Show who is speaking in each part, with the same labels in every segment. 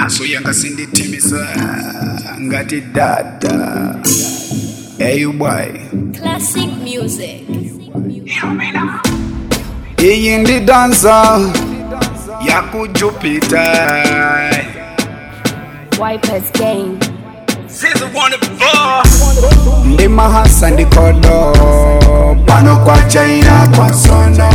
Speaker 1: haso yanga sinditimisa ngati dada hey boy
Speaker 2: Classic music.
Speaker 1: iyi ndi dansa yakujupita
Speaker 2: Wipers Gang.
Speaker 1: ndi mahasa ndikodo pano kwa china kwa sono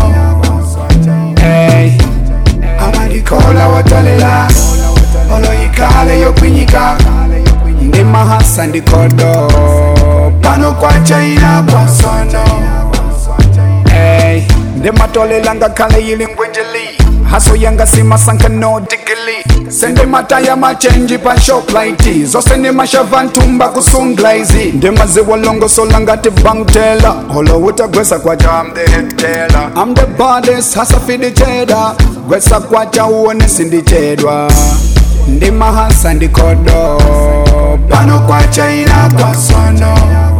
Speaker 1: hey. amadikola watolela oloyikale yokwinyika ndi mahasa ndikodo pano kwa china kwa sono hey. ndi matolela ngakhale yili ngwenjeli haso yanga simasanka no digili sende mataya machenji pa shoplight zose ni mashava ntumba ku sunglizi ndi maziwalongosola ngati bangtela holowuta gwesa kwacha am the headteller am the baddest hasa fiditeda gwesa kwacha uone sindichedwa ndi mahasa ndikodo pano kwacha ina kwa sono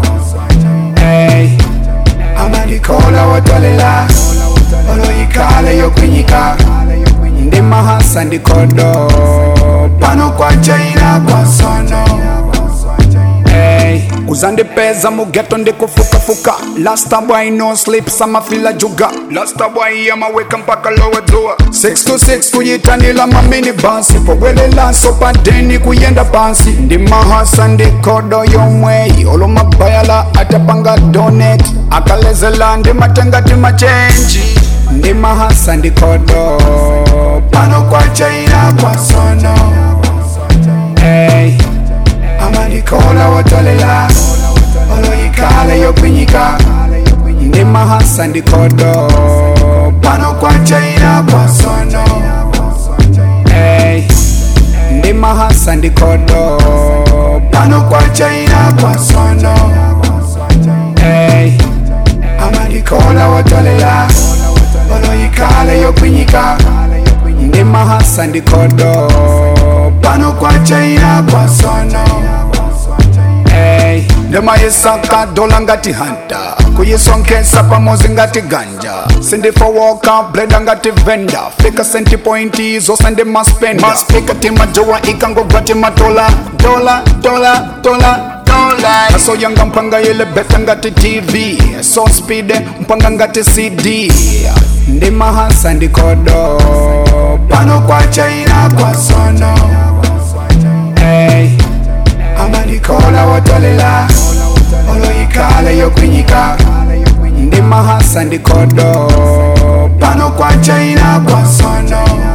Speaker 1: hey. amadikola watolela oloyikale yokwinyika ndi mahasa ndikodo pano kwa china kwa sono hey. uzandipeza mugeto ndikufukafuka lasta boy no sleep samafila juga lasta boy yamaweka mpaka lowe dzua 6 to 6 kuyitanila mamini basi pobwelelaso padeni kuyenda pansi ndi mahasa ndikodo yomweyi olomabayala atapanga donet akalezela ndi matengati machenji ndi mahasa ndikodo pano kwa china kwa sono hey. amadikola watolela oloyikale yokwinyika ndi mahasa ndikodo pano kwa china kwa sono hey. ndi mahasa ndikodo pano kwa china kwa sono hey. amadikola watolela oloyikale yokwinyika ndi mahasa ndikodo pano kwa china kwa sono hey. ndimayisaka dola ngati hanta kuyisonkesa pamozi ngati ganja sindifowoka bleda ngati venda fika senti pointi zose ndimaspenda maspika timajowa ikangogwa timatola dola dola dola aso yanga mpanga yele beta ngati tv so speed mpanga ngati cd ndi mahasa ndikodo pano kwa china kwa sono hey. amadikola watolela oloyikale yokwinyika ndi mahasa ndikodo pano kwa china kwa sono